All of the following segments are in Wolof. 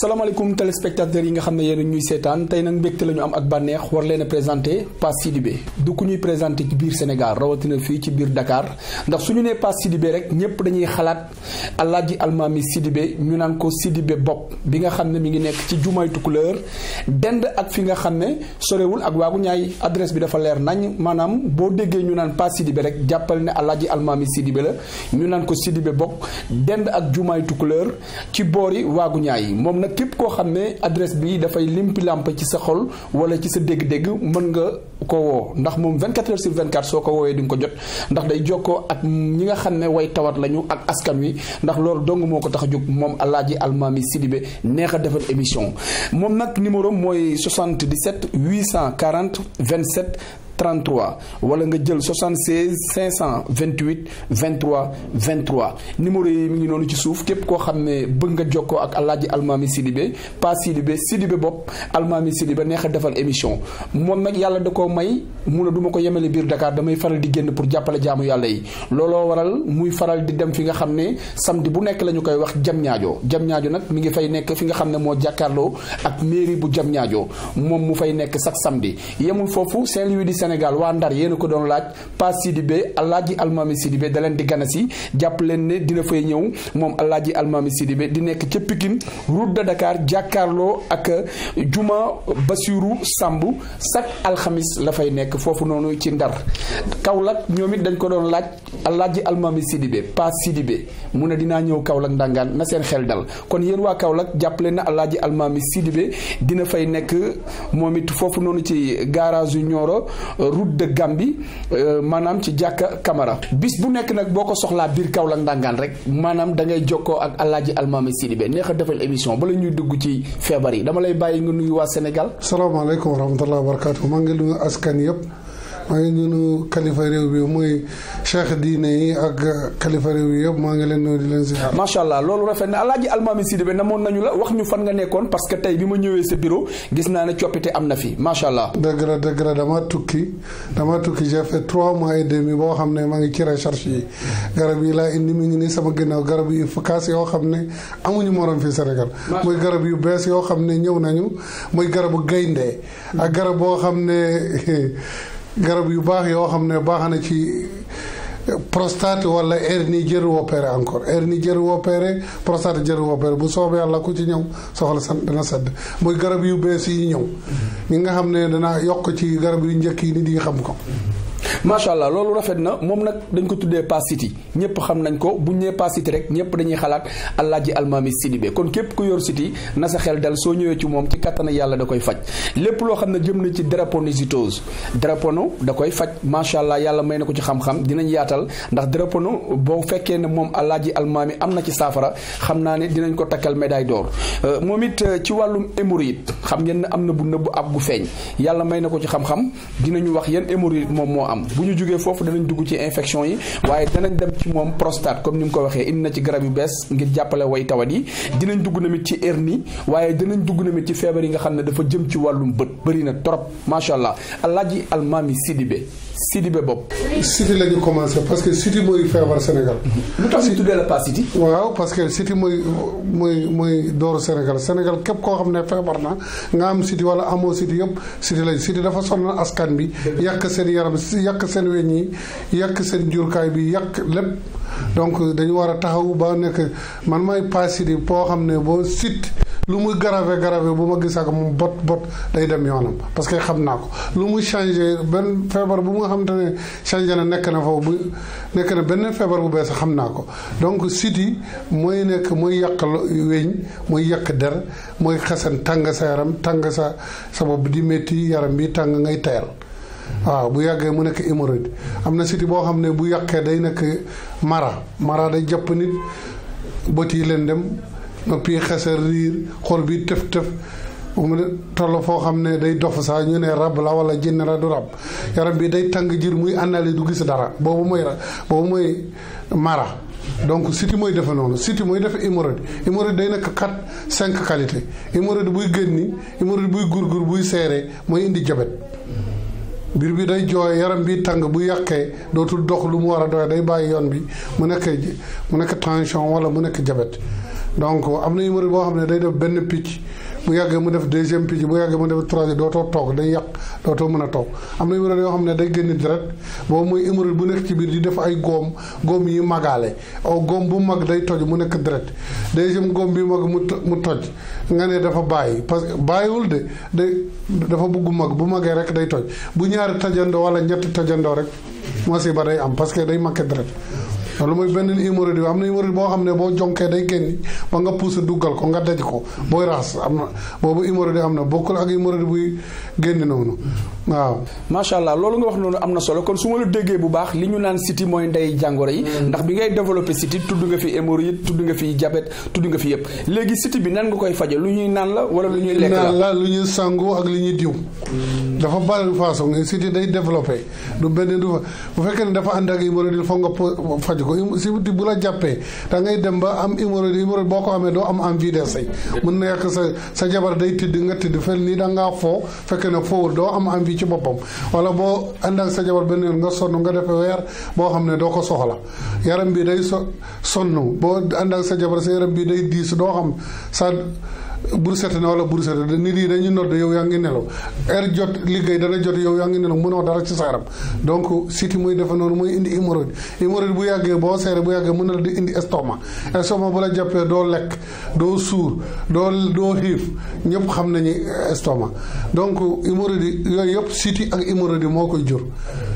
salaamaaleykum téléspectateurs yi nga xam ne yéen ñuy seetaan tey nag mbégte la ñu am ak bànneex war leen a présenté Pape Sidibé du ku ñuy présenté ci biir Sénégal rawatina fii ci biir Dakar ndax su ñu nee Pape Sidibé rek ñëpp dañuy xalaat Alaaji Almaami Sidibé ñu naan ko Sidibé bopp bi nga xam ne mi ngi nekk ci jumaay Tukulëër dend ak fi nga xam ne sorewul ak waagu ñaay adresse bi dafa leer nañ maanaam boo déggee ñu naan Pape Sidibé rek jàppal ne Alaaji Almaami Sidibé la ñu naan ko Sidibé bopp dend ak jumaay Tukulëër ci boori waagu ñaay moom nag képp koo xam ne adresse bi dafay limpi lamp ci sa xol wala ci sa dégg-dégg mën nga ko woo ndax moom 24 heures sur 24 soo ko woowee di nga ko jot ndax day jokkoo ak ñi nga xam ne way tawat lañu ak askan wi ndax loolu dong moo ko tax a jóg moom Alaaji Almaami Sidibé neex a defal émission moom nag numéro mooy 77 840 27 33 wala nga jël 76 528 23 23 numéro yi mi ngi noonu ci suuf képp koo xam ne bëgg nga jokkoo ak Alaaji Almaami Sidibé pas Sidibé Sidibé bopp Almaami Sidibé neex a defal émission moom nag yàlla da koo may mun a du ma ko yemale biir Dakar damay faral di génn pour jàppale jaamu yàlla yi looloo waral muy faral di dem fi nga xam ne samedi bu nekk la ñu koy wax jam ñaajo jam ñaajo nag mi ngi fay nekk fi nga xam ne moo jàkkaarloo ak mairie bu jam ñaajo moom mu fay nekk chaque samedi yemul foofu Saint-Louis di Sénégal waa Ndar yéen a ko doon laaj Pape Sidibé Alaaji Almaami Sidibé da leen di gana si jàpp leen ne dina fay ñëw moom Alaaji Almaami Sidibé di nekk ca Pikine route de Dakar jàkkaarloo ak juma Basiru Samb chaque alxamis la fay nekk foofu noonu ci Ndar Kaolack ñoom it dañ ko doon laaj Alaaji Almaami Sidibé Pape Sidibé mu ne dinaa ñëw Kaolack ndangaan na seen xel dal kon yéen waa Kaolack jàpp leen ne Alaaji Almaami Sidibé dina fay nekk moom it foofu noonu ci garage yu Nioro route de Gambie maanaam ci jàkka Camara bis bu nekk nag boo ko soxlaa biir Kaolack ndangaan rek maanaam da ngay jokkoo ak Alaaji Almaami Sidibé neex a defal émission bala ñuy dugg ci feebar yi dama lay bàyyi nga nuyu waa Sénégal. salaamaaleykum wa rahmatulah wa barakaatu maa ngi nuyu askan yëpp maa ngi nuyu kalifa réew bi muy cheikh diine yi ak kalifa réew yi yëpp maa ngi leen nuyu di leen ziar. macha allah loolu rafet na Alaaji Almaami Sidibé namoon nañu la wax ñu fan nga nekkoon parce que tey bi ma ñëwee sa bureau gis naa ne coppite am na fi macha allah. dëgg la dëgg la dama tukki dama tukki j'ai fait trois mois et demi boo xam ne maa ngi ci recherche yi garab yi laa indi mi ngi nii sama ginnaaw garab yu efficace yoo xam ne amuñu morom fii Sénégal. muy garab yu bees yoo xam ne ñëw nañu muy garabu gaynde ak garab boo xam ne garab yu baax yoo xam ne baax na ci prostate wala hernie jëru opéré encore hernie jëru opéré prostate jëru opéré bu soobee yàlla ku ci ñëw soxla sant dana sedd muy garab yu bees yi ñëw ñi nga xam ne dana yokk ci garab yu njëkk yi nit yi xam ko macha allah loolu rafet na moom nag dañ ko tuddee Pape Sidi ñëpp xam nañ ko bu ñu nee Pape Sidi rek ñëpp dañuy xalaat Alaaji Almaami Sidibé kon képp ku yor siti na sa xel dal soo ñëwee ci moom ci kattan yàlla da koy faj lépp loo xam ne jëm na ci drépanocytose drépano da koy faj macha allah yàlla may na ko ci xam-xam dinañ yaatal ndax drépano boo fekkee ne moom Alaaji Almaami am na ci saafara xam naa ne dinañ ko takkal médaille d'or moom it ci wàllum hémorroïde xam ngeen ne am na bu nëbb ab bu feeñ yàlla may na ko ci xam-xam dinañu wax yan hémorroïde moom moo am bu ñu jógee foofu danañ dugg ci infection yi waaye danañ dem ci moom prostate comme ni mu ko waxee indi na ci garab yu bees ngir jàppale way tawat yi dinañ dugg namit ci hernie waaye dinañ dugg namit ci feebar yi nga xam ne dafa jëm ci wàllum bët bëri na trop macha allah Alaaji Almaami Sidibé Sidibé bopp. siti la ñu commencé parce que siti mooy feebar Sénégal. lu tax ñu tuddee la Pape Sidi. waaw parce que siti mooy mooy mooy dooru Sénégal Sénégal képp koo xam ne feebar na nga am siti wala amoo siti yëpp siti lañ siti dafa sonal askan bi. yàq seen yaram yàq seen weñ yi yàq seen jurkaay bi yàq lépp. donc dañu war a taxaw ba nekk man may Pape Sidi boo xam ne boo sit lu muy grave grave bu ma gis ak moom bot bot day dem yoonam parce que xam naa ko lu muy changé benn feebar bu nga xamante ne changé na nekk na foofu bu nekk na benn feebar bu bees xam naa ko donc siti mooy nekk mooy yàq weñ mooy yàq der mooy xasan tàng sa yaram tàng sa sa bopp di métti yaram bi tàng ngay tayal waaw bu yàggee mu nekk hémorroïde am na siti boo xam ne bu yàqee day nekk mara mara day jàpp nit bët yi leen dem noppi xesal riir xol bi tëf tëf mu toll foo xam ne day dof saa ñu ne rab la wala jinn la du rab yaram bi day tàng jir muy àndale du gis dara boobu mooy boobu mooy mara donc siti mooy defe noonu siti mooy defe hémorroïde hémorroïde day nekk quatre cinq qualité hémorroïde buy génni hémorroïde buy gurgur buy seere mooy indi jabet biir bi day jooy yaram bi tàng bu yàqee dootul dox lu mu war a doy day bàyyi yoon bi mu nekk mu nekk tension wala mu nekk jabet donc am na hémorroïde boo xam ne day def benn picc bu yàggee mu def deuxième picc bu yàggee mu def troisième dootoo toog day yàq dootoo mën a toog am na hémorroïde yoo xam ne day génn deret boobu mooy hémorroïde bu nekk ci biir di def ay góom góom yi magaale aw góom bu mag day toj mu nekk deret deuxième góom bi mag mu mu toj nga ne dafa bàyyi parce que bàyyiwul de day dafa bugg mag bu magee rek day toj bu ñaari tojandoo wala ñetti tojandoo rek musiba day am parce que day makke deret loolu mooy benn hémorroïde bi am na hémorroïde boo xam ne boo jonkee day génn ba nga pousse duggal ko nga daj ko booy raxas am na boobu hémorroïde am na bokkul ak hémorroïde buy génn noonu waaw. macha allah loolu nga wax noonu am na solo kon su ma la déggee bu baax li ñu naan siti mooy ndey jàngoro yi. ndax bi ngay développé siti tudd nga fi hémorroïde tudd nga fi diabète tudd nga fi yëpp léegi siti bi nan nga koy faje lu ñuy naan la wala lu ñuy lekk la naan la lu ñuy sangu ak li ñuy diw. dafa bari façon siti day développé du benn du fa bu fekkee ne dafa ànd ak hémorroïde il faut nga faj ko siti bu la jàppee da ngay dem ba am hémorroïde hémorroïde boo ko amee doo am envie de sëy mën na yàq sa sa jabar day tëdd nga tëdd fel nii da ngaa foo fekkee ne foowul doo am envie ci boppam wala boo ànd ak sa jabar benn yoon nga sonn nga defee weer boo xam ne doo ko soxla yaram bi day so sonn boo ànd ak sa jabar sa yaram bi day diis doo xam sa bur set na wala bur set nit yi dañu nodd yow yaa ngi nelaw heure jot liggéey dana jot yow yaa ngi nelaw mënoo dara ci sa yaram donc siti muy defe noonu mooy indi hémorroïde hémorroïde bu yàggee boo seere bu yàggee mën na la di indi estomac estomac bu la jàppee doo lekk doo suur doo doo xiif ñëpp xam nañu estomac donc hémorroïde yooyu yëpp siti ak hémorroïde moo koy jur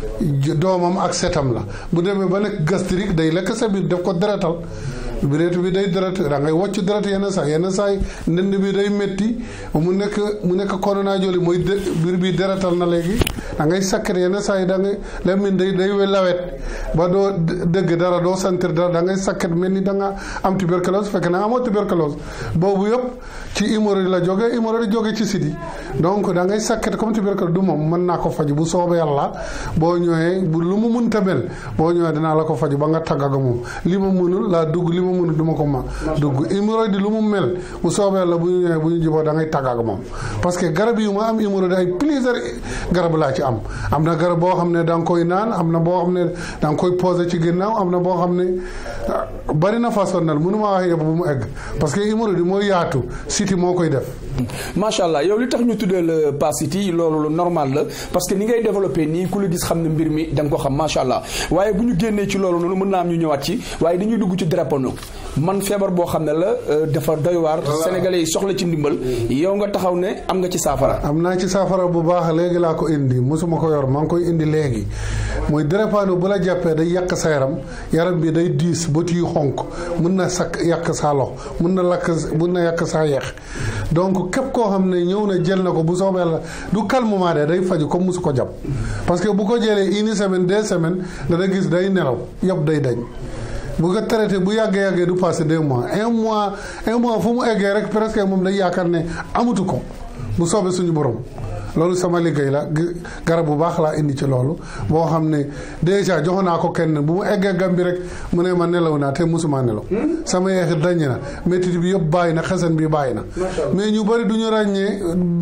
doomam ak setam la bu demee ba nekk gastrique day lekk sa biir def ko deretal bireetu bi day deret da ngay wocc deret yenn saa yenn saa yi ndënd bi day métti mu nekk mu nekk corona joli mooy biir bi deretal na léegi da ngay sakkat yenn saa yi da ngay lemin day day lawet ba doo dëgg dara doo sentir dara da ngay sakkat mel ni da nga am tuberculose fekk na amoo tuberculose boobu yëpp ci hémorroïde la jóge hémorroïde jóge ci siti donc da ngay sakkat comme tuberculose du moom mën naa ko faj bu soobee yàlla boo ñëwee bu lu mu munta mel boo ñëwee dinaa la ko faj ba nga tàggaga moom li ma mënul laa dugg li ma mënul du ma ko ma dugg hémorroïde lu mu mel bu soobee yàlla bu ñu ñëwee bu ñu juboo da ngay tàggaga moom parce que garab yi ma am hémorroïde ay plusieurs garab laa ci am am na garab boo xam ne da nga koy naan am na boo xam ne da nga koy posé ci ginnaaw am na boo xam ne bari na façon nal mënu ma wax yëpp bu mu egg parce que hémorroïde mooy yaatu siti moo koy def macha allah yow li tax ñu tuddee la pas siti loolu lu normal la parce que ni ngay développé nii ku la gis xam ne mbir mi da nga ko xam macha allah waaye bu ñu génnee ci loolu noonu mën naa am ñu ñëwaat ci waaye dañuy dugg ci drépano man feebar boo xam ne la dafa doy waar sénégalais yi soxla ci ndimbal yow nga taxaw ne am nga ci saafara am naa ci saafara bu baax léegi laa ko indi mosuma ko yor maa ngi koy indi léegi mooy drépano bu la jàppee day yàq sa yaram yaram bi day diis bët yu xonk mun na sakk yàq saa lox mun na lakk mun na yàq saa yeex donc képp koo xam ne ñëw na jël na ko bu soobee la du calmement de day faju comme musu ko jàpp parce que bu ko jëlee une semaine deux semaines dana gis day nelaw yëpp day dañ bu ko traité bu yàggee yàggee du passé deux mois un mois un mois fu mu eggee rek presque moom day yaakaar ne amatu ko bu soobee suñu borom loolu sama liggéey la garab bu baax laa indi ci loolu boo xam ne déjà jox naa ko kenn bu mu eggee gam bi rek mu ne ma nelaw naa te musuma nelaw sama yeex dañ na métit bi yëpp bàyyi na xesan bi bàyyi na mais ñu bëri du ñu ràññee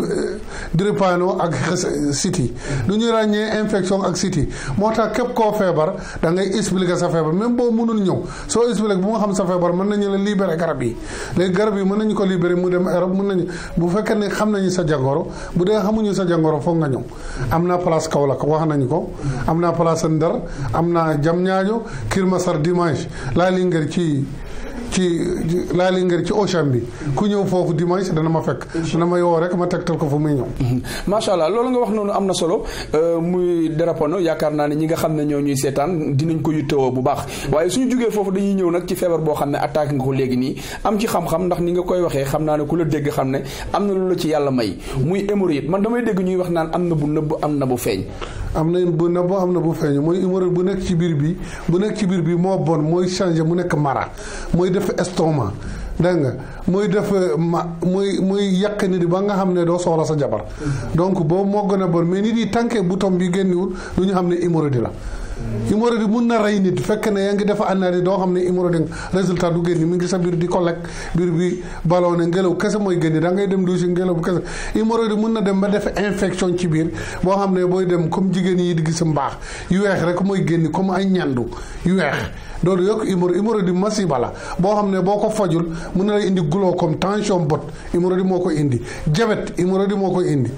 drépano ak siti du ñu ràññee infection ak siti moo tax képp koo feebar da ngay expliquer sa feebar même boo mënul ñëw soo expliquer bu nga xam sa feebar mën nañu la libérer garab yi léegi garab yi mën nañu ko libérer mu dem Europe mën nañu bu fekkee ne xam nañu sa jàngoro bu dee xamuñu sa jàngoro foog nga ñëw am naa place Kaolack wax nañu ko am naa place Ndar am naa Diamniadio Keur Massar dimanche laa Linguère ci ci laa Linguère ci Auchan bi ku ñëw foofu dimanche dana ma fekk dana ma yoo rek ma tegtal ko fu muy ñëw macha allah loolu nga wax noonu am na solo muy drépano yaakaar naa ne ñi nga xam ne ñoo ñuy seetaan dinañ ko yittewoo bu baax waaye suñu jógee foofu dañuy ñëw nag ci feebar boo xam ne attaque nga ko léegi nii am ci xam-xam ndax ni nga koy waxee xam naa ne ku la dégg xam ne am na lu la ci yàlla may muy hémorroïde man damay dégg ñuy wax naan am na bu nëbb am na bu feeñ am na bu nëbb am na bu feeñ mooy hémorroïde bu nekk ci biir bi bu nekk ci biir bi moo bon mooy changé mu nekk mara mooy def estomac dégg nga muy def ma muy muy yàq nit yi ba nga xam ne doo soxla sa jabar donc boobu moo gën a bon mais nit yi tànkee bouton bi génniwul du ñu xam ne hémorroïde la hémorroïde mun na rey nit fekk ne yaa ngi def analyse doo xam ne hémorroïde résultat du génn mi ngi sa biir di ko lekk biir bi ballonné ngelaw kese mooy génn da ngay dem douche ngelaw bu kese hémorroïde mun na dem ba def infection ci biir boo xam ne booy dem comme jigéen yi di gis mbaax yu weex rek mooy génn comme ay ñandu yu weex loolu yokk hémorroïde hémorroïde masiba la boo xam ne boo ko fajul mun na lay indi glaucome tension bot hémorroïde moo koy indi diabète hémorroïde moo koy indi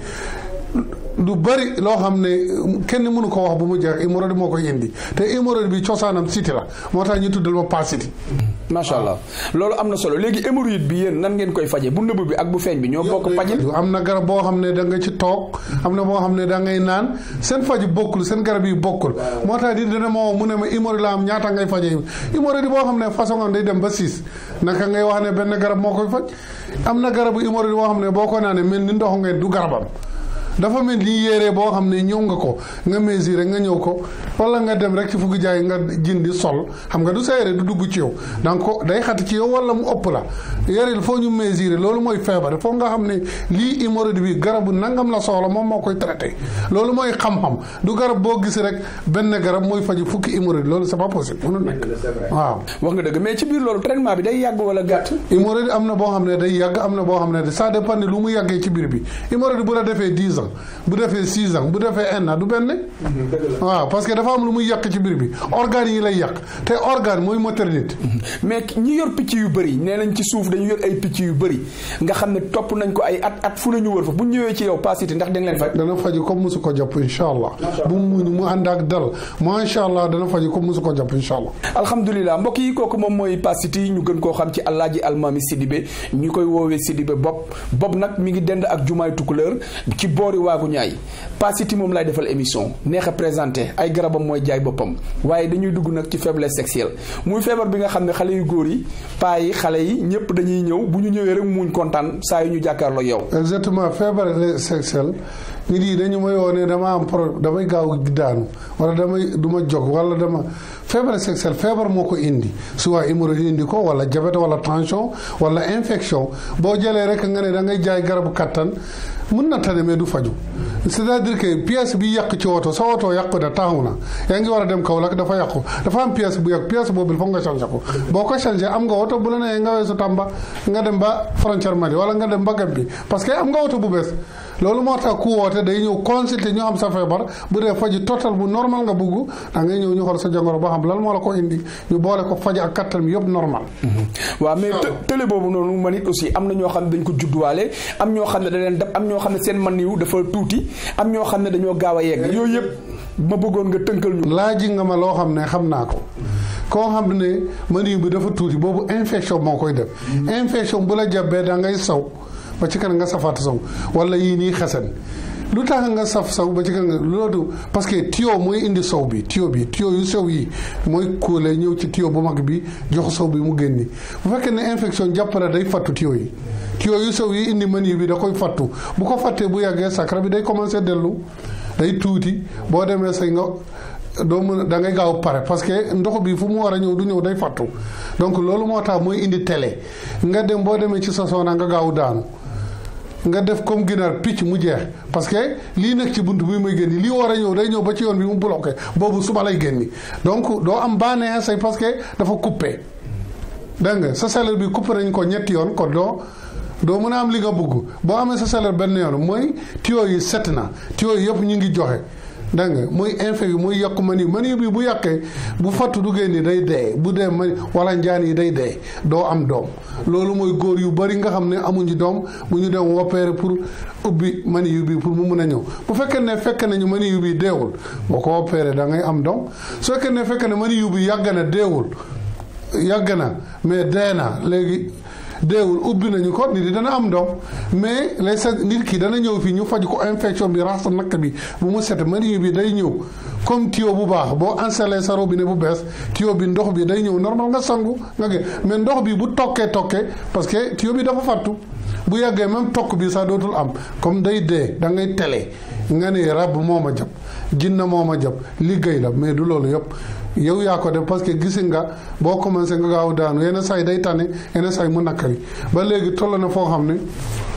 lu bari loo xam ne kenn mënu ko wax bu mu jeex hémorroïde moo koy indi te hémorroïde bi cosaanam siti la moo tax ñu tuddal ma pas siti macha allah loolu am na solo léegi hémorroïde bi yéen nan ngeen koy faje bu nëbb bi ak bu feeñ bi ñoo bokk fajin am na garab boo xam ne da nga ci toog am na boo xam ne da ngay naan seen faj bokkul seen garab yi bokkul moo tax di dana moo mu ne ma hémorroïde la am ñaata ngay faje hémorroïde boo xam ne façon day dem ba six naka ngay wax ne benn garab moo koy faj am na garabu hémorroïde boo xam ne boo ko naanee mel ni ndox ngeen du garabam dafa mel ni yére boo xam ne ñëw nga ko nga mesurer nga ñëw ko wala nga dem rek ci fukki jaay nga jindi sol xam nga du sa yére du dugg ci yow donc day xat ci yow wala mu ëpp la yére il faut ñu mesurer loolu mooy feebar foog nga xam ne lii hémorroïde bi garabu nangam la soxla moom moo koy traité loolu mooy xam-xam du garab boo gis rek benn garab mooy faju fukki hémorroïde loolu c'est pas possible mënul nekk waaw wax nga dëgg mais ci biir loolu traitement bi day yàgg wala gàtt hémorroïde am na boo xam ne day yàgg am na boo xam ne ça dépend lu mu yàggee ci biir bi hémorroïde bu la defee dix ans bu defee six ans bu defee un an du benn waaw parce que dafa am lu muy yàq ci biir bi organes yi lay yàq te organe mooy moteur nit mais ñi yor picc yu bëri nee nañ ci suuf dañu yor ay picc yu bëri nga xam ne topp nañ ko ay at at fu nañu wër fa bu ñëwee ci yow pasité ndax da nga leen faj dana faju comme musu ko jàpp incha allah bu mu muñ mu ànd ak dal macha allah dana faju comme musu ko jàpp incha allah alhamdulilah mbokk yi kooku moom mooy pasité ñu gën koo xam ci Alaaji Almami Sidibé ñu koy woowee Sidibé bopp bopp nag mi ngi dend ak jumaay Tukulóor ci boori waagu ñaay pasité moom laay defal émission neex a présenté ay garabam mooy jaay boppam waaye dañuy dugg nag ci faiblesse sexuelle muy feebar bi nga xam ne xale yu góor yi paa yi xale yi ñëpp dañuy ñëw bu ñu ñëwee rek muuñ kontaan saa yu ñu jàkkaarloo yow. exactement feebar sexuelle nit yi dañu may woo ne dama am problème damay gaaw daanu wala damay du ma jóg wala dama feebar sexuelle feebar moo ko indi soit hémorroïde indi ko wala diabète wala tension wala infection boo jëlee rek nga ne da ngay jaay garabu kattan mun na tane mais du faju c'est-à-dire que pièce bi yàq ci oto sa oto yàqu na taxaw na yaa ngi war a dem Kaolack dafa yàqu dafa am pièce bu yàqu pièce boobu foog nga changé ko boo ko changé am nga oto bu la nee nga weesu Tamba nga dem ba frontière Mali wala nga dem ba Gambie parce que am nga oto bu bees loolu moo tax ku woote day ñëw consulter ñu xam sa feebar bu dee faji total bu normal nga bugg da ngay ñëw ñu xool sa jàngoro ba xam lan moo la ko indi ñu boole ko faj ak kattan bi yëpp normal. waaw mais télé boobu noonu man it aussi am na ñoo xam ne dañ ko judduwaale am ñoo xam ne da leen dab am ñoo xam ne seen man yu dafa tuuti am ñoo xam ne dañoo gaaw a yegg yooyu yëpp ma bëggoon nga tënkal ñu. laaj nga ma loo xam ne xam naa ko. koo xam ne mani bi dafa tuuti boobu infection moo koy def. infection bu la jàppee da ngay saw ba ci kan nga safaat saw wala yii nii xasan lu tax nga saf saw ba ci kan nga loolu parce que tuyau mooy indi saw bi tuyau bi tuyau yu sew yi mooy kóolee ñëw ci tuyau bu mag bi jox saw bi mu génni bu fekkee ne infection jàppale day fattu tuyau yi tuyau yu sew yi indi mani bi da koy fattu bu ko fattee bu yàggee sakra bi day commencé dellu day tuuti boo demee say nga doo mën da ngay gaaw pare parce que ndox bi fu mu war a ñëw du ñëw day fattu donc loolu moo tax mooy indi télé nga dem boo demee ci sa soona nga gaaw daanu nga def comme ginaar picc mu jeex parce que lii nekk ci bunt bi muy génni lii war a ñëw day ñëw ba ci yoon bi mu bloqué boobu suba lay génni donc doo am bànneex say parce que dafa coupé dégg nga sa salaire bi coupé nañ ko ñetti yoon kon doo doo mën a am li nga bëgg boo amee sa salaire benn yoon mooy tuyau yi set na tuyau yi yëpp ñu ngi joxe dégg nga muy infecté muy yàqu mani mani bi bu yàqee bu fattu du génni day dee bu dee mani wala njaan yi day dee doo am doom loolu mooy góor yu bari nga xam ne amuñu doom bu ñu dem opéré pour ubbi mani yu bi pour mu mun a ñëw bu fekkee ne fekk nañu mani yu bi deewul boo ko opéré da ngay am doom su fekkee ne fekk ne mani yu bi yàgg na deewul yàgg na mais dee na léegi deewul ubbi nañu ko nit yi dana am doom mais les sa nit ki dana ñëw fii ñu faj ko infection bi raxas nakk bi bu mu set mani bi day ñëw comme tuyau bu baax boo installé sa robinet bu bees tuyau bi ndox bi day ñëw normal nga sangu nga ge mais ndox bi bu tokkee tokkee parce que tuyau bi dafa fattu bu yàggee même tokk bi sax dootul am comme day dee da ngay tele nga ne rab moo ma jàpp jinna moo ma jàpp liggéey la mais du loolu yëpp yow yaa ko def parce que gisi nga boo commencé nga gaaw daanu yenn saa yi day tane yenn saa yi mu nakkari ba léegi toll na foo xam ne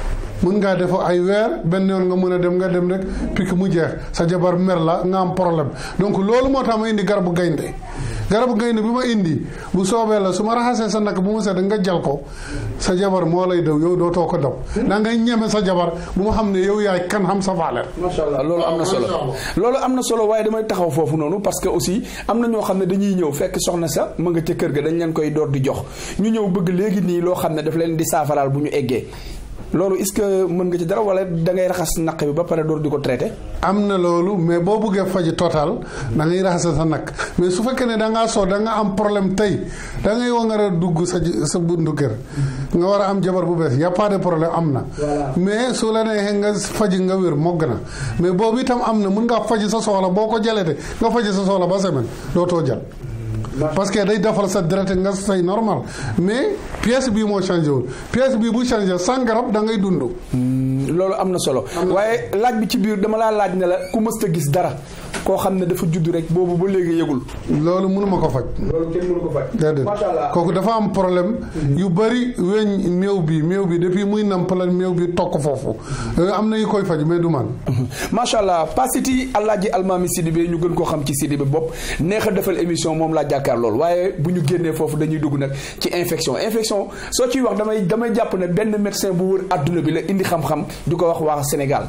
mun ngaa def ay weer benn yoon nga mën a dem nga dem rek pik mu jeex sa jabar mer la nga am problème donc loolu moo tax ma indi garabu gaynde garabu gaynde bi ma indi bu soobee la su ma raxasee sa nakk bu mu set nga jal ko sa jabar moo lay daw yow dootoo ko daw da ngay ñeme sa jabar bu ma xam ne yow yaay kan xam sa valeur macha allah loolu am na solo loolu am na solo waaye damay taxaw foofu noonu parce que aussi am na ñoo xam ne dañuy ñëw fekk soxna sa ma nga ca kër ga dañ leen koy door di jox ñu ñëw bëgg léegi nii loo xam ne daf leen di saafaraal bu ñu eggee loolu est-ce que mën nga ci dara wala da ngay raxas naq bi ba pare door di ko traité. am na loolu mais boo buggee faji total da ngay raxas sa nag mais su fekkee ne da ngaa soo da nga am problème tey da ngay war a dugg sa sa buntu kër nga war a am jabar bu bees y a pas de problème am na. mais su la neexee nga faji nga wér mogg na mais boobu itam am na mun ngaa faji sa soxla boo ko jaletee nga faji sa soxla ba semaine dootoo jal parce que day defal sa deret nga say normal mais pièce bii moo changé wul pièce bii bu changé sans garab da ngay dund. loolu am na solo waaye laaj bi ci biir dama laa laaj ne la ku mësta gis dara koo xam ne dafa judd rek boobu ba léegi yëgul. loolu mënuma ko faj. loolu kenn mënu ko faj. déedéet macha allah kooku dafa am problème yu bëri weñ méew bi méew bi depuis muy nampalal méew bi tokk foofu am na yu koy faj mais du man. macha allah Pasiti Alaaji Almaami Sidibé ñu gën koo xam ci Sidibé bopp neex a defal émission moom laa jàkkaar lool waaye bu ñu génnee foofu dañuy dugg nag ci infection infection soo ciy wax damay damay jàpp ne benn médecin bu wër àdduna bi la indi xam-xam di ko wax waa Sénégal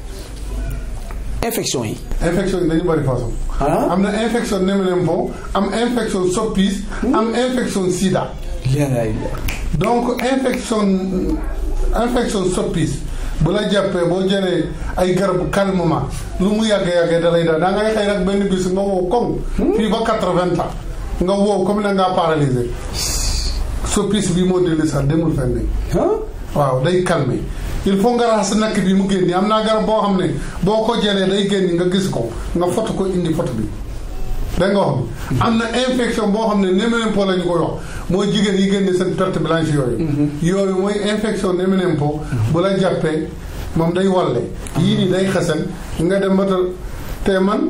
infection yi. infection yi dañu bëri façon. am na infection néménempo am infection soppis am infection sida. donc infection infection soppis bu la jàppee boo jëlee ay garabu calmement lu mu yàggee yàggee da lay daal da ngay xëy rek benn bis nga wow koŋ. fii ba quatre-vingts ans nga wow comme na ngaa paralysé soppis bi moo dellu sax demul fenn. waaw day calmer il faut nga raxas nakk bi mu génni am naa garab boo xam ne boo ko jëlee day génni nga gis ko nga foto ko indi foto bi da nga wax bi am na infection boo xam ne néménempo la ñu koy wax mooy jigéen yi génne seen perte blanche yooyu yooyu mooy infection néménempo bu la jàppee moom day walle yii nii day xasan nga dem ba te man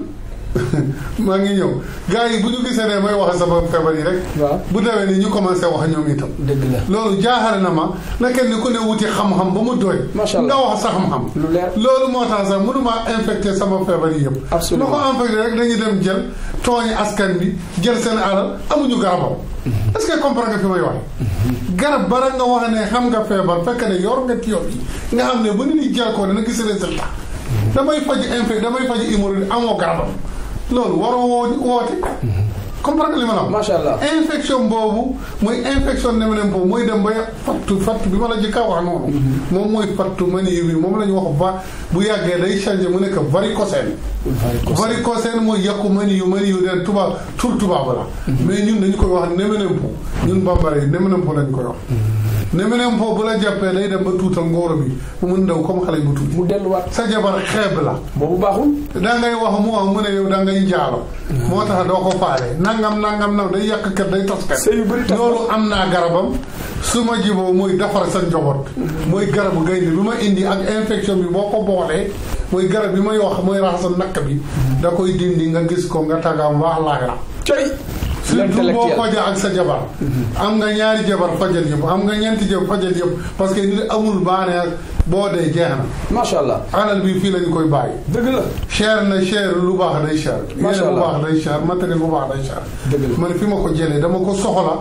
maa ngi ñëw gars yi bu ñu gisee ne may wax sama feebar yi rek. waaw bu demee ni ñu commencé wax ñoom itam. dëgg la loolu jaaxale na ma na kenn ku ne wuti xam-xam ba mu doy. macha allah nga wax sa xam-xam. lu leer loolu moo tax sax mënuma infecté sama feebar yi yëpp. absolument ma ko infecté rek dañuy dem jël tooñi askan bi jël seen alal amuñu garabam. est-ce que comprendre nga fi may wax. garab bara nga wax ne xam nga feebar fekk ne yor nga tiyob yi nga xam ne ba nit ñi jël ko dana gis résultat. damay faj infecté damay faj hémorroïde amoo garabam. loolu waroo woo woote. comprendre li ma la wax. macha allah infection boobu mooy infection néménème boobu mooy dem ba fattu fattu bi ma la jëkka wax noonu. moom mooy fattu mani bi moom la ñu wax ba bu yàggee day changé mu nekk varicocèle. varicocèle mooy yàqu mani yu mani yu de tubaab tur tubaab la. mais ñun dañu koy wax néménème po ñun bambara yi néménème po lañu koy wax. néménème po bu la jàppee day dem ba tuutal ngóoro bi mu mun ndaw comme xale bu tuuti. mu delluwaat sa jabar xeeb la. boobu baaxul. da ngay wax mu wax mu ne yow da ngay njaalo. moo tax doo ko faale nangam nangam nag day yàq kër day tas kër. sëy yu bëri tas loolu am naa garabam su ma jiboo mooy defar sa njaboot. mooy garabu gaynde bi ma indi ak infection bi boo ko boolee mooy garab bi may wax mooy raxas nakk bi da koy dindi nga gis ko nga tagaam wax laaxira coy surtout boo fajee ak sa jabar am nga ñaari jabar fajal yëpp am nga ñeenti jabar fajal yëpp parce que nit amul baaneex boo dee jeex na macha allah alal bi fii lañu koy bàyyi dëgg la cher na cher lu baax day cher Macha yére bu Allah. baax day cher matériel bu baax day cher Dëgg la. man fi ma ko jëlee dama ko soxla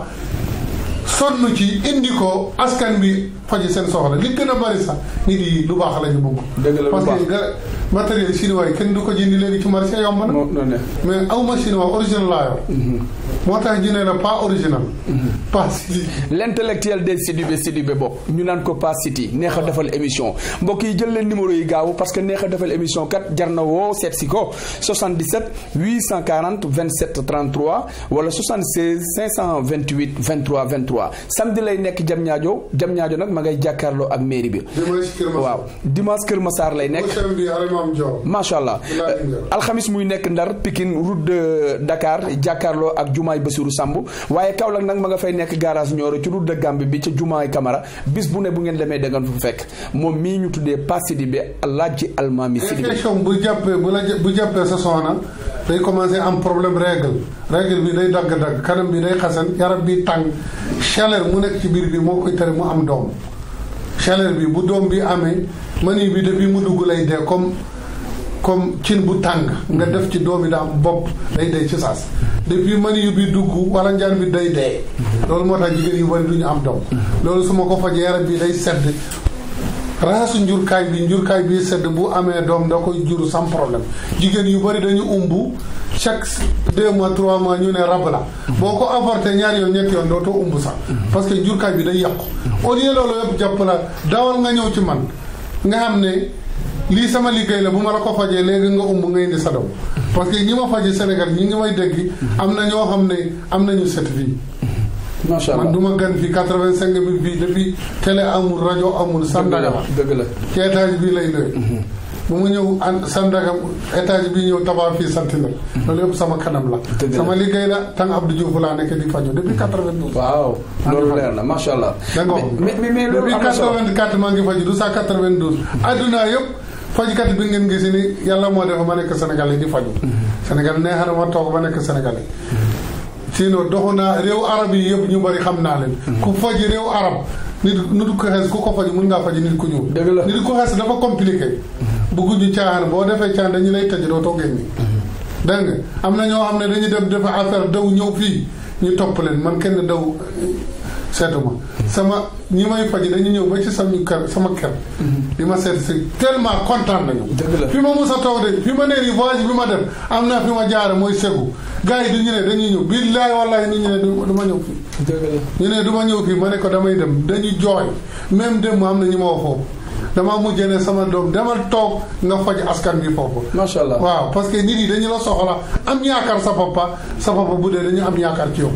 sonn ci indi ko askan bi faji seen soxla li gën a bari sax nit yi lu baax la ñu bëgg Dëgg la, lu parce baax. que ga- matériel chinois yi kenn du ko jëndi léegi ci marché yomb na moo noonu ne mais awma chinois original laa yor moo tax ñu ne la pas original pas si l'intellectuel des Sidibé Sidibé bopp ñu naan ko Pass City neex a defal émission mbokk yi jël leen numéro yi gaaw parce que neex a defal émission kat jar na woo seet si ko 77 840 27 33 wala 76 528 23 23 samedi lay nekk jam ñaajo jam ñaajo nag ma ngay jàkkaarloo ak mairie bi dimanche Kër Masar waaw dimanche Kër Massar lay nekk prochain bi Alimam Dior macha allah Bilal Ndiaye. alxamis muy nekk ndar Pikine route de Dakar jàkkaarloo ak jumaay Basiru Samb waaye Kaolack nag ma nga fay nekk garage Nioro ci route de Gambie bi ca jumaay Camara bis bu ne bu ngeen demee da ngeen fa fekk moom mii ñu tuddee Pass Sidibé Alaaji Almaami Sidibé infection bu jàppee bu la jë- bu jàppee sa soxna day commencé am problème règle règle bi day dagg-dagg kanam bi day xasan yaram bi tàng chaleur mu nekk ci biir bi moo koy tere mu am doom chaleur bi bu doom bi amee mani bi depuis mu dugg lay dee comme comme cin bu tàng nga def ci doomi daam bopp day dee ci saas depuis mani yu bi dugg wala njaan bi day dee loolu moo tax jigéen yu bari du ñu am doom loolu su ma ko fajee yaram bi day sedd raxasu njurkaay bi njurkaay bi sedd bu amee doom da koy jur sans problème jigéen yu bari dañu umbu chaque deux mois trois mois ñu ne rab la boo ko avorté ñaari yoon ñetti yoon dootoo umb sax parce que njurkaay bi day yàqu au lieu loolu yëpp jàpp la dawal nga ñëw ci man nga xam ne lii sama liggéey la bu ma la ko fajee léegi nga umb nga indi sa doom parce que ñi ma faje Sénégal ñi ngi may dégg am na ñoo xam ne am nañu certificat macha allah man du ma gan fii quatre-vingt-cinq mille fii depuis télé amul rajo amul Sandaga la dëgg la ci étage bii lay luwe bu mu ñëw an Sandaga étage bii ñëw tabax fii Sentinelle loolu yëpp sama kanam la Dëgg la. sama liggéey la tàng Abdou Diouf laa nekk di faju depuis 92 waaw loolu leer na macha allah. da nga ko mais mais mais loolu depuis am na solo 84 maa ngi faju du saa 92 adduna yëpp fajkat bi ngeen gis ni yàlla moo def ma nekk Sénégalais di faju Sénégal neex na ma toog ba nekk Sénégalais sinon doxu naa réew arab yi yëpp ñu bari xam naa leen ku faj réew arab nit nit ku xees ku ko faj mun ngaa faj nit ku ñuul Dëgg la. nit ku xees dafa compliqué bëgguñu caaxaan boo defee caaxaan dañu lay tëj doo toogee nii dégg nga am na ñoo xam ne dañuy dem defe affaire daw ñëw fii ñu topp leen man kenn daw seetuma sama ñi may faj dañu ñëw ba ci sama kër sama kër di ma seet si tellement kontaan nañu Dëgg la. fi ma mus a toog de fi ma nee nii voyage bi ma def am naa fi ma jaare mooy segu gars yi du ñu ne dañuy ñëw billaay wallahi ni ñu ne du du ma ñëw fii dëgg la. ñu ne du ma ñëw fii ma ne ko damay dem dañuy jooy même dem am na ñu ma wax foofu dama mujjee ne sama doom demal toog nga faj askan bi foofu macha allah. waaw parce que nit yi dañu la soxla am yaakaar sa papa sa papa bu dee dañu am yaakaar ci yow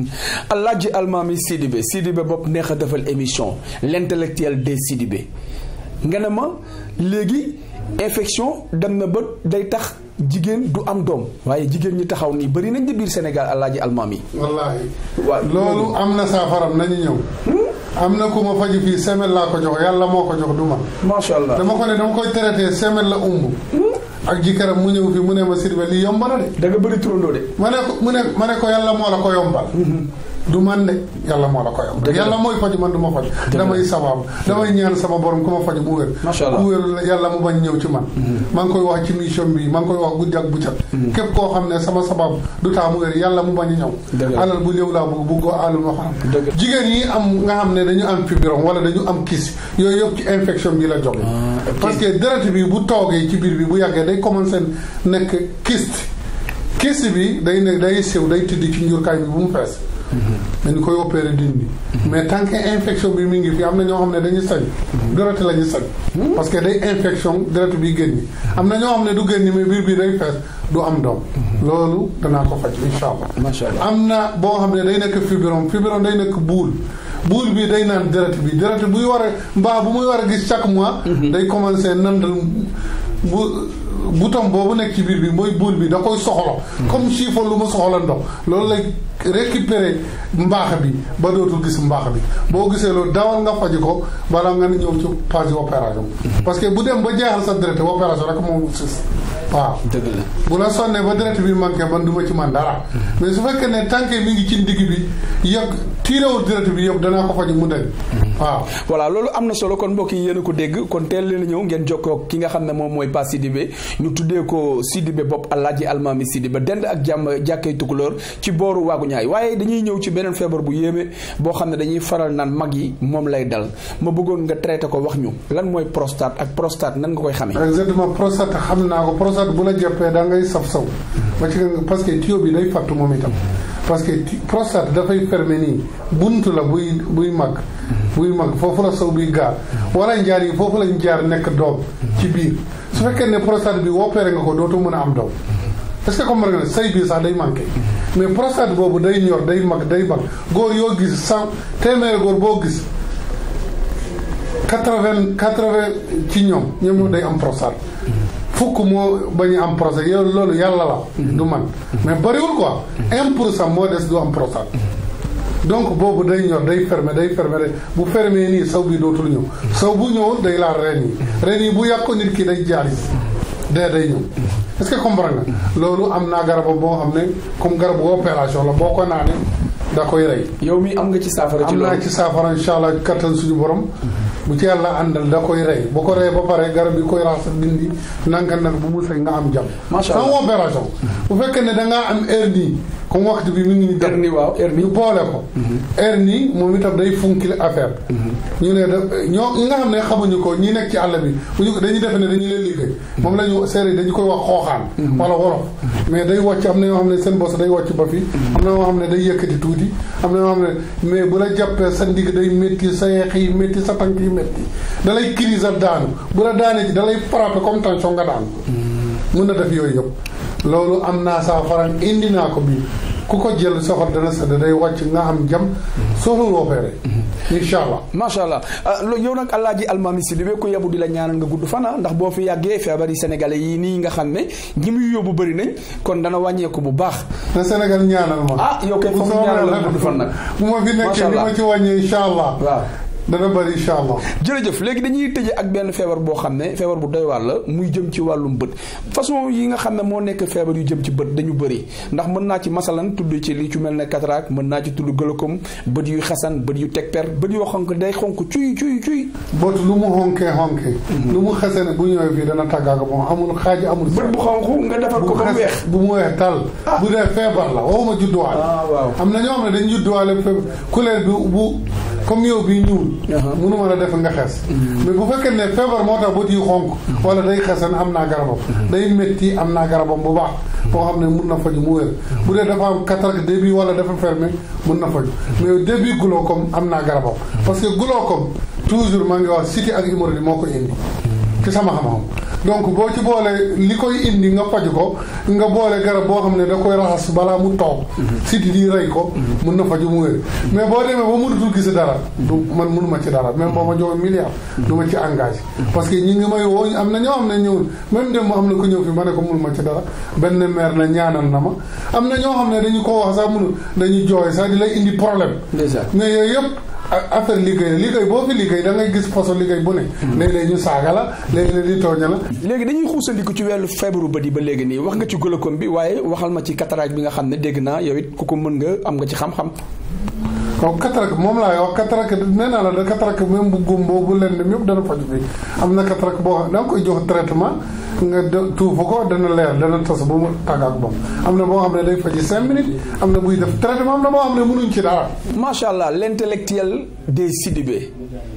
Alaaji Almaami Sidibé Sidibé bopp neex a defal émission l'intellectuel des Sidibé nga ne ma léegi infection dem na ba day tax jigéen du am doom waaye jigéen ñi taxaw nii bëri nañ di biir Sénégal Alaaji Almaami. wallaahi waaw loolu am na saafaram nañu ñëw am na ku ma faju fii semaine laa ko jox yàlla moo ko jox du man macha allah. dama ko ne dama koy traité semaine la umb ak jikaram mu ñëw fii mu ne ma Sidibé lii yomb na de da nga bëri turandoo de. ma ne ko mu ne ma ne ko yàlla moo la ko yombal du man de yàlla moo la ko yombal Dëgg la. yàlla mooy faju man du ma faju damay sabaab damay ñaan sama borom ku ma faju mu wér Macha Allah. ku wér yàlla mu bañ ñëw ci man maa ngi koy wax ci mission bi maa ngi koy wax guddi ak buccat képp koo xam ne sama sabab du taa mu wér yàlla mu bañ a Dëgg ñëw la. alal bu ñëw laa bëgg buggoo alal ma xam Dëgg la. jigéen yi am nga xam ne dañu am fibrome wala dañu am kiis yooyu yëpp ci infection bi la jóge ok. parce que deret bi bu toogee ci biir bi bu yàggee day commencé nekk kyste kyste bi day ne day sew day tëdd ci njurkaay bi bu mu fees dañu koy opéré dindi mais tant que infection bi mi ngi fi am na ñoo xam ne dañuy sañ deret la ñu sañ parce que day infection deret bi génni am na ñoo xam ne du génni mais biir bi day fees du am doom loolu danaa ko faj insha allah macha allah. am na boo xam ne day nekk fibrome fibrome day nekk buul buul bi day naan deret bi deret buy war a mbaa bu muy war a gis chaque mois day commencé nandal bu bouton boobu nekk ci biir bi mooy buul bi da koy soxla comme chiffon lu ma soxla ndox loolu lay récupérer mbaax bi ba dootul gis mbaax bi boo gisee loolu dawal nga faji ko balaa nga ni ñëw ci phase opération parce que bu dem ba jeexal sa deret opération rek moom sis waaw dëgg la. bu la sonnee ba deret bi manqué man du ma ci man dara mais su fekkee ne tànk mi ngi ci ndigg bi yëg tiirewul deret bi yëpp danaa ko faj mu deñ waaw voilà loolu am na solo kon mbokk yi yéen a ko dégg kon teel leen a ñëw ngeen jokkoo ak ki nga xam ne moom mooy Pa Sidibé ñu tuddee ko Sidibé bopp Alaaji Almaami Sidibé dend ak jàmm jàkkay tukulóor ci booru waagu ñaay waaye dañuy ñëw ci beneen feebar bu yéeme boo xam ne dañuy faral naan mag yi moom lay dal ma bëggoon nga traité ko wax ñu lan mooy prostate ak prostate nan nga koy xamee. exactement prostate xam naa ko prostate bu la jàppee da ngay saf saw ba ci parce que tuyau bi day fàttu moom itam parce que ti- prostate dafay fermer nii buntu la buy buy mag buy mag foofu la saw biy gaar wala njaar yi foofu lañ jaar nekk doom ci biir su fekkee ne prostate bi opéré nga ko dootoo mën a am doom est-ce que comprendre nga ne say bi sax day manqué mais prostate boobu day ñor day mag day mag góor yoo gis cent téeméeri góor boo gis quatre-vingt quatre-vingt ci ñoom ñoom ñoo day am prostate fukk moo bañu am prostate yow loolu yàlla la du man mais bariwul quoi un pour cent moo des du am prostate donc boobu day ñor day fermer day fermer day bu fermer nii saw bi dootul ñëw saw bu ñëwul day laal reen yi reen yi bu yàqu nit ki day jaalis dee day ñëw est-ce que comprendre nga loolu am naa garabam boo xam ne comme garabu opération la boo ko naanee da koy rey yow mi am nga ci saafara ci am naa loolu. ci saafara incha allah kattan suñu borom bu ci yàlla àndal da koy rey bu ko rey ba pare garab yi koy raxas dindi nanka nag bu mu sëy nga am jàmm Macha Allah. sans opération bu fekkee ne da ngaa am hernie comme waxtu bi mi ngi ni dem hernie waaw hernie ñu boole ko hernie moom itam day funkil affaire ñu ne da ñoo ñi nga xam ne xamuñu ko ñi nekk ci àll bi bu ñu ko dañuy defe ne dañu leen liggéey moom la ñu séeréer dañu koy wax xooxaan wala wolof mais day wàcc am na ñoo xam ne seen bos day wàcc ba fii am na ñoo xam ne day yëkkati tuuti am na ñoo xam ne mais bu la jàppee sa ndigg day métti sa yeex yi métti sa tànk yi métti da lay crise a daanu bu la daanee ci da lay frappé comme tension nga daanu mun na def yooyu yëpp loolu am naa saafara indi naa ko bii ku ko jël soxal dana sedd day wàcc nga am jam soxlul opéré incha allah macha allah ah, lo- yow nag Alaaji Almami Sidibé ko yabu di la ñaanal nga gudd fana ndax boo fi yàggee feebari sénégalais yi nii nga xam ne ñi muy yóbbu bëri nañ kon dana wàññeeku bu baax na Sénégal ñaanal ma ah yow kay bu foog ñu soobee ñaanal la yàlla gudd fan nag bu ma fi Macha nekkee ni allah. ma ci wàññee incha allah waaw dana bëri incha allah jërëjëf léegi dañuy tëje ak benn feebar boo xam ne feebar bu doy waar la muy jëm ci wàllum bët façon yi nga xam ne moo nekk feebar yu jëm ci bët dañu bëri ndax mën naa ci masalan tudd ci li ci mel ne cataracte mën naa ci tudd glaucome bët yu xasan bët yu teg per bët yoo xonk day xonk cuy cuy cuy bot lu mu xonkee xonkee lu mu xesene bu ñëwee fii dana tàggaaga moom amul xaaji amul bët bu xonk nga defar ko bu ba mu xes weex bu mu weex tal bu dee feebar la waxuma judduwaale Ah, waaw. am na ñoo xam ne dañu judduwaale feebar couleur bi bu comme yow bi ñuul Aha. mënuma la def nga xes mais bu fekkee ne feebar moo tax bët yi xonk wala day xesan am naa garabam day métti am naa garabam bu baax boo xam ne mun na faju mu wér bu dee dafa am cataracte début wala dafa fermé mun na faju mais début glaucome am naa garabam parce que glaucome toujours maa ngi wax cité ak hémorroïde moo ko indi ci sama xam-xam donc boo ci boole li koy indi nga faj ko nga boole garab boo xam ne da koy raxas balaa mu toog siti di rey ko mun na faju mu wér mais boo demee ba mënutul gis dara du man mënuma ci dara même boo ma joxoon milliard du ma ci engagé parce que ñi ngi may woo am na ñoo xam ne ñëwul même dem am na ko ñëw fi ma ne ko mënuma ci dara benn maire na ñaanal na ma am na ñoo xam ne dañu ko wax sax mënu dañuy jooy sax di lay indi problème Déjà. mais yooyu yëpp a- affaire liggéey la liggéey boo fi liggéey da ngay gis façon liggéey bu ne léeg-léeg ñu saaga la léeg-léeg di tooña la léegi dañuy xuusandiku ci wàllu feebaru bët yi ba léegi nii wax nga ci glaucome bi waaye waxal ma ci cataracte bi nga xam ne dégg naa yow it ku ko mën nga am nga ci xam-xam donc cataracte moom laay wax cataracte nee naa la da cataracte même bu gumbo bu leen dem yëpp dana faju bi am na cataracte boo xam da nga koy jox traitement nga de- tuufu ko dana leer dana tas ba mu tàggaak moom am na boo xam ne day faji cinq minutes am na buy def traitement am na boo xam ne mënuñ ci dara macha allah l'intellectuel des Sidibé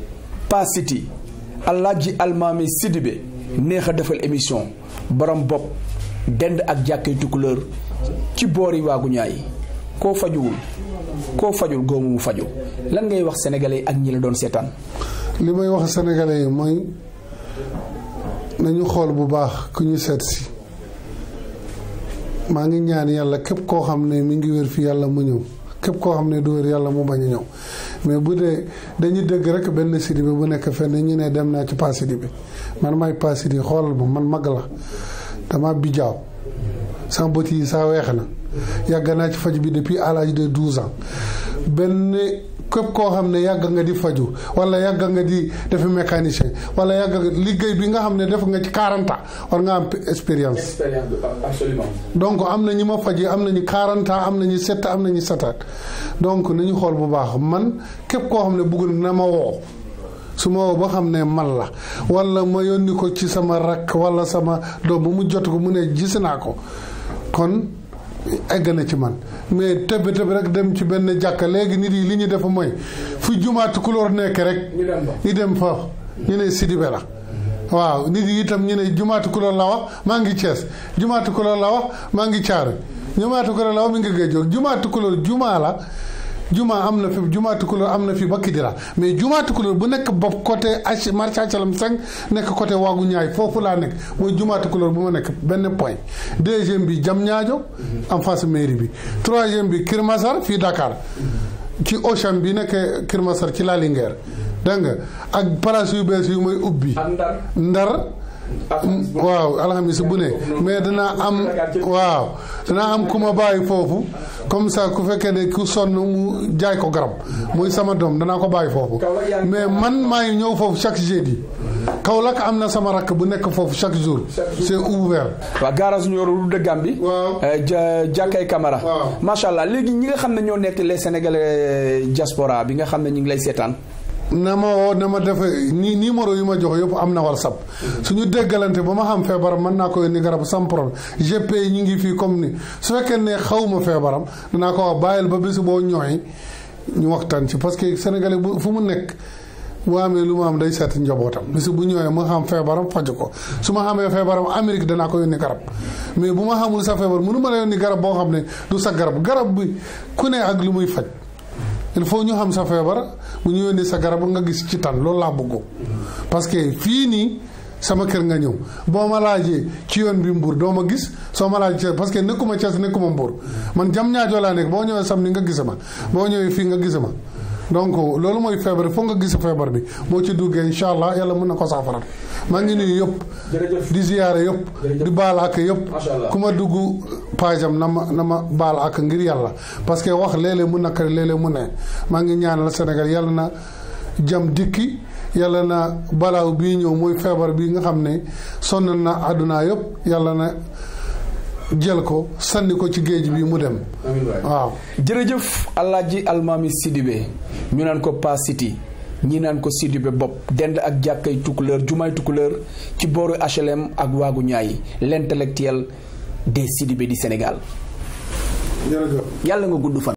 pas Siti Alaaji Almami Sidibé neex a defal émission borom bopp dend ak jàkkee tukulóor ci boori waagu ñaay koo fajuwul koo fajul góomu mu faju lan ngay wax sénégalais yi ak ñi la doon seetaan li may wax sénégalais yi mooy nañu xool bu baax ku ñu seet si maa ngi ñaan yàlla képp koo xam ne mi ngi wér fi yàlla mu ñëw képp koo xam ne du wér yàlla mu bañ a ñëw mais bu dee dañuy dégg rek benn Sidibé bu nekk fenn ñu ne dem naa ci Pa Sidibé man maay Pa Sidibé xoolal ma man mag la dama bijaaw sama bët yi saa weex na yàgg naa ci faj bi depuis à l'âge de douze ans benn képp koo xam ne yàgg nga di faju wala yàgg nga di defi mécanicien wala yàgg nga liggéey bi nga xam ne def nga ci 40 ans war nga am expérience expérience absolument donc am na ñi ma faj am nañu 40 ans am nañu 7 am nañu 7 ans donc nañu xool bu baax man képp koo xam ne bëggul na ma woo su ma woo ba xam ne man la wala ma yónni ko ci sama rakk wala sama doom ba mu jot ko mu ne gis naa ko kon egg na ci man mais tëb tëb rek dem ci benn jàkka léegi nit yi li ñu def mooy fu jumaatu couleur nekk rek ñu dem fa ñu dem fa ñu ne Sidibé la waaw nit yi itam ñu ne jumaatu couleur la wax maa ngi Thiès jumaatu couleur la wax maa ngi Thiaré jumaatu couleur la wax mi ngi Géejoog jumaatu couleur jumaa la jumaa am na fi jumaatu couleur am na fi ba Kidira mais jumaatu couleur bu nekk bopp côté H marché HLM 5 nekk côté waagu ñaay foofu laa nekk mooy jumaatu couleur bu ma nekk benn point deuxième bi jam ñaajo en face mairie bi troisième bi Kër Masar fii Dakar ci Auchan bi nekk Kër Masar ci la Linguère dégg nga ak place yu bees yu may ubbi ak ndar ndar waaw alxamis bu ne mais danaa am waaw danaa am ku ma bàyyi foofu comme ça ku fekkee ne ku sonn mu jaay ko garab muy sama doom danaa ko bàyyi foofu mais man maa ngi ñëw foofu chaque jeudi Kaolack am na sama rakk bu nekk foofu chaque jour c'est ouvert waaw garage ñu yoru dëggam bi waaw ja jàkkay Camara Waaw. macha allah léegi ñi nga xam ne ñoo nekk les sénégalais diaspora bi nga xam ne ñu ngi lay seetaan na ma woo na ma defe ni numéro yu ma jox yëpp am na whatsapp suñu déggalante ba ma xam feebaram mën naa ko yónni garab sans problème GP yi ñu ngi fii comme ni su fekkee ne xawma feebaram danaa ko wax bàyyil ba bési boo ñooy ñu waxtaan ci parce que sénégalais bu fu mu nekk bu amee lu ma am day seet njabootam bis bu ñëwee ma xam feebaram faj ko su ma xamee feebaram Amérique danaa ko yónni garab mais bu ma xamul sa feebar mënu ma la yónni garab boo xam ne du sa garab garab bi ku ne ak lu muy faj il faut ñu xam sa feebar bu ñu yónni sa garab nga gis ci tan loolu laa bëgg parce que fii nii sama kër nga ñëw boo ma laajee ci yoon bi Mbour doo ma gis soo ma laajee parce que nekkuma Thiès nekkuma Mbour man jam ñaajoo laa nekk boo ñëwee sam ni nga gis ma boo ñëwee fii nga gis ma donc loolu mooy feebar foog nga gis feebar bi moo ci duggee incha allah yàlla mën na ko saafara maa ngi nuyu yëpp. di ziyaare yëpp. di baal ak yëpp. ku ma dugg paajam na ma na ma baal ak ngir yàlla parce que wax léeg-léeg mu nakari léeg-léeg mu ne maa ngi ñaanal Sénégal yàlla na jam dikki yàlla na balaaw bii ñëw mooy feebar bi nga xam ne sonn na àdduna yëpp yàlla na. jël ko sànni ko ci géej bi mu dem. waaw. jërëjëf Alaaji Almaami Sidibé ñu naan ko Pa City ñi naan ko Sidibé bopp dend ak jàkkay Tukulëër jumaay Tukulëër ci booru HLM ak waagu ñaay l'intellectuel des Sidibé di Sénégal. jërëjëf. yàlla nga gudd fan.